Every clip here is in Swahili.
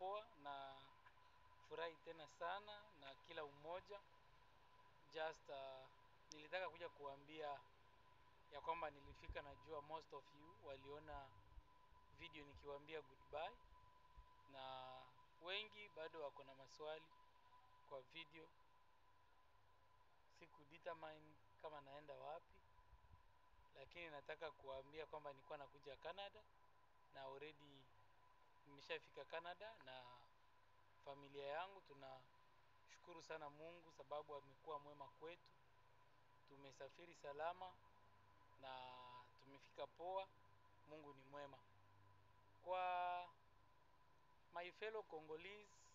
poa na furahi tena sana na kila umoja just uh, nilitaka kuja kuambia ya kwamba nilifika najua most of you waliona video nikiwaambia goodbye na wengi bado wako na maswali kwa video siku determine kama naenda wapi lakini nataka kuwaambia kwamba nilikuwa nakuja Canada na already nimeshafika Canada na familia yangu tunashukuru sana Mungu sababu amekuwa mwema kwetu tumesafiri salama na tumefika poa Mungu ni mwema kwa my fellow Congolese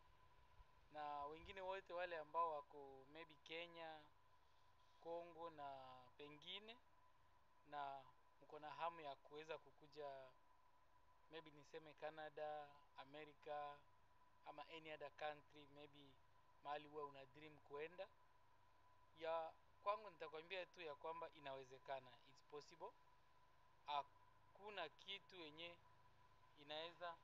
na wengine wote wale ambao wako maybe Kenya, Congo na pengine na mko na hamu ya kuweza kukuja maybe niseme Canada, America ama any other country maybe mahali huwa una dream kuenda ya kwangu nitakwambia tu ya kwamba inawezekana it's possible hakuna kitu yenye inaweza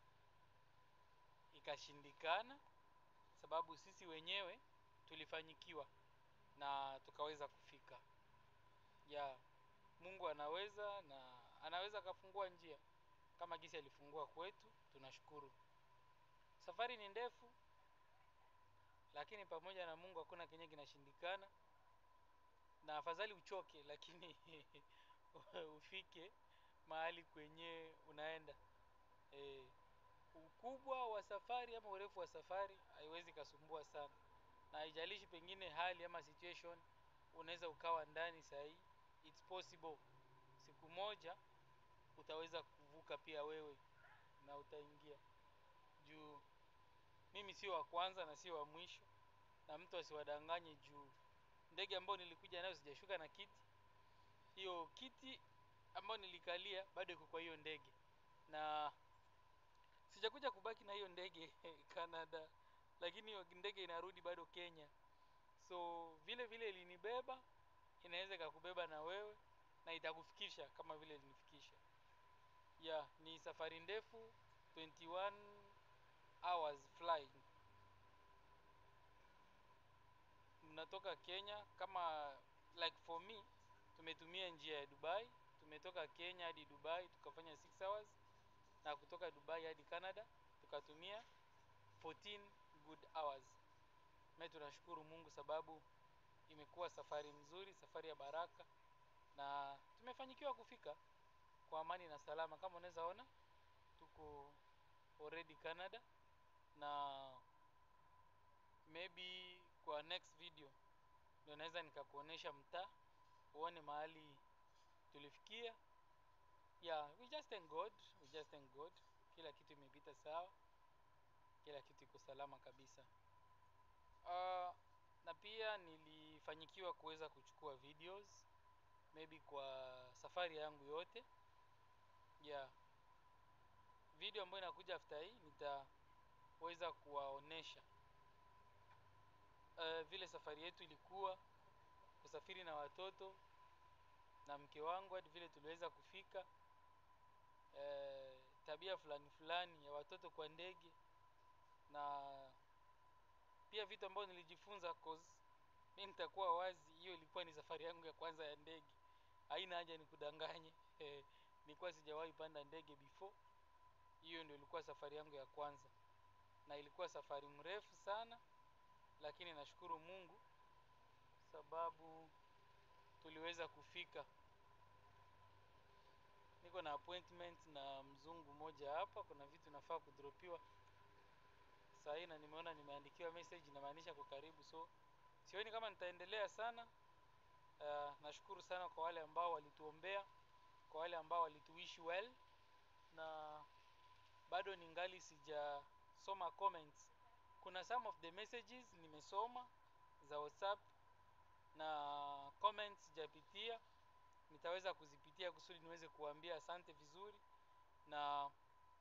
ikashindikana sababu sisi wenyewe tulifanyikiwa na tukaweza kufika ya Mungu anaweza na anaweza akafungua njia kama gisi alifungua kwetu tunashukuru safari ni ndefu lakini pamoja na Mungu hakuna kenye kinashindikana na afadhali uchoke lakini ufike mahali kwenye unaenda e, ukubwa wa safari ama urefu wa safari haiwezi kasumbua sana na haijalishi pengine hali ama situation unaweza ukawa ndani sahii it's possible siku moja utaweza kuvuka pia wewe na utaingia juu mimi sio wa kwanza na sio wa mwisho na mtu asiwadanganye juu ndege ambayo nilikuja nayo sijashuka na kiti hiyo kiti ambayo nilikalia bado iko kwa hiyo ndege na sijakuja kubaki na hiyo ndege Canada lakini hiyo ndege inarudi bado Kenya so vile vile ilinibeba inaweza ikakubeba na wewe na itakufikisha kama vile ilinifikisha ya yeah, ni safari ndefu 21 hours flying mnatoka Kenya kama like for me tumetumia njia ya Dubai tumetoka Kenya hadi Dubai tukafanya 6 hours na kutoka Dubai hadi Canada tukatumia 14 good hours mimi tunashukuru Mungu sababu imekuwa safari mzuri safari ya baraka na tumefanyikiwa kufika kwa amani na salama kama unaweza ona tuko already Canada na maybe kwa next video ndio naweza nikakuonesha mtaa uone mahali tulifikia yeah we just thank God we just thank God kila kitu imepita sawa kila kitu iko salama kabisa uh, na pia nilifanyikiwa kuweza kuchukua videos maybe kwa safari yangu yote yeah video ambayo inakuja after hii nitaweza kuwaonesha uh, vile safari yetu ilikuwa kusafiri na watoto na mke wangu hadi vile tuliweza kufika uh, tabia fulani fulani ya watoto kwa ndege na pia vitu ambavyo nilijifunza cause mimi nitakuwa wazi hiyo ilikuwa ni safari yangu ya kwanza ya ndege haina haja nikudanganye eh, nilikuwa sijawahi panda ndege before hiyo ndio ilikuwa safari yangu ya kwanza na ilikuwa safari mrefu sana lakini nashukuru Mungu sababu tuliweza kufika niko na appointment na mzungu mmoja hapa kuna vitu nafaa kudropiwa saa hii na nimeona nimeandikiwa message inamaanisha kwa karibu so sioni kama nitaendelea sana uh, nashukuru sana kwa wale ambao walituombea kwa wale ambao walituishi well na bado ningali sijasoma comments kuna some of the messages nimesoma za whatsapp na comments sijapitia nitaweza kuzipitia kusudi niweze kuambia asante vizuri na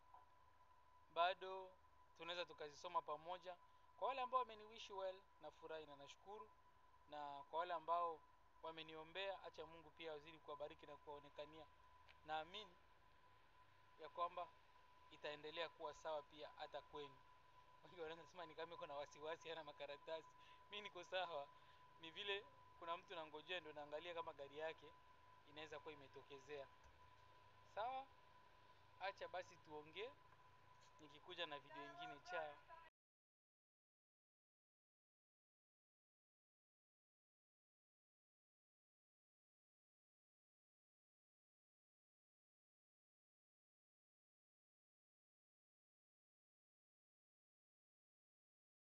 bado tunaweza tukazisoma pamoja kwa wale ambao wameniwish well nafurahi na nashukuru na kwa wale ambao wameniombea acha Mungu pia azidi kuwabariki na kuwaonekania naamini ya kwamba itaendelea kuwa sawa pia hata kwenu wengi wanaweza sema ni kama iko na wasiwasi hana makaratasi mi niko sawa ni vile kuna mtu nangojea ndo naangalia kama gari yake inaweza kuwa imetokezea sawa acha basi tuongee nikikuja na video ingine chao